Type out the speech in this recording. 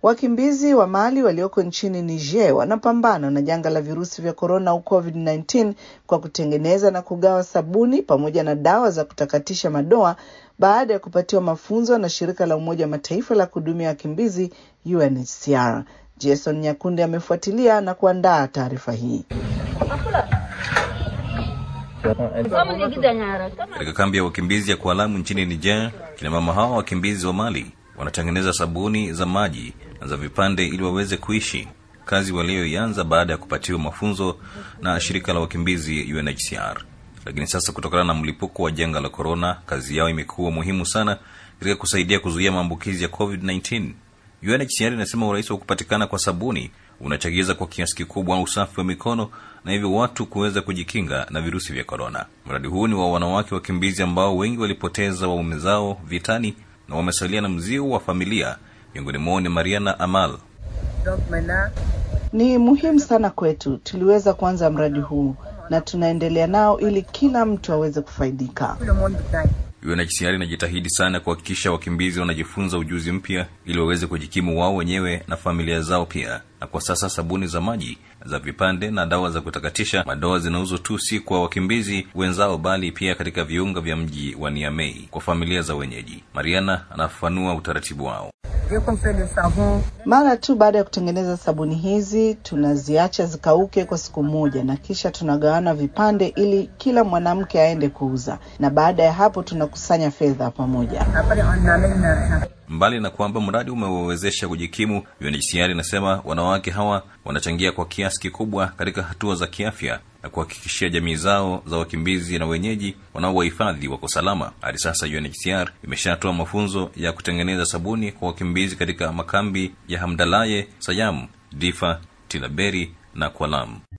Wakimbizi wa Mali walioko nchini Niger wanapambana na janga la virusi vya korona au COVID-19 kwa kutengeneza na kugawa sabuni pamoja na dawa za kutakatisha madoa baada ya kupatiwa mafunzo na shirika la Umoja wa Mataifa la kuhudumia wakimbizi UNHCR. Jason Nyakunde amefuatilia na kuandaa taarifa hii. Katika kambi ya wakimbizi ya Kualamu nchini Niger, kina mama hawa wakimbizi wa Mali wanatengeneza sabuni za maji na za vipande ili waweze kuishi, kazi walioianza baada ya kupatiwa mafunzo na shirika la wakimbizi UNHCR. Lakini sasa kutokana na mlipuko wa janga la korona, kazi yao imekuwa muhimu sana katika kusaidia kuzuia maambukizi ya COVID-19. UNHCR inasema urahisi wa kupatikana kwa sabuni unachagiza kwa kiasi kikubwa usafi wa mikono na hivyo watu kuweza kujikinga na virusi vya korona. Mradi huu ni wa wanawake wakimbizi ambao wengi walipoteza waume zao vitani na wamesalia na mzio wa familia. Miongoni mwao ni Mariana Amal. Ni muhimu sana kwetu, tuliweza kuanza mradi huu na tunaendelea nao ili kila mtu aweze kufaidika. UNHCR inajitahidi sana kuhakikisha wakimbizi wanajifunza ujuzi mpya ili waweze kujikimu wao wenyewe na familia zao pia. Na kwa sasa sabuni za maji, za vipande na dawa za kutakatisha madoa zinauzwa tu si kwa wakimbizi wenzao, bali pia katika viunga vya mji wa Niamey kwa familia za wenyeji. Mariana anafafanua utaratibu wao. Mara tu baada ya kutengeneza sabuni hizi, tunaziacha zikauke kwa siku moja, na kisha tunagawana vipande ili kila mwanamke aende kuuza, na baada ya hapo tunakusanya fedha pamoja. Mbali na kwamba mradi umewawezesha kujikimu, UNHCR inasema wanawake hawa wanachangia kwa kiasi kikubwa katika hatua za kiafya na kuhakikishia jamii zao za wakimbizi na wenyeji wanaowahifadhi wako salama. Hadi sasa UNHCR imeshatoa mafunzo ya kutengeneza sabuni kwa wakimbizi katika makambi ya Hamdalaye, Sayam, Difa, Tilaberi na Kwalam.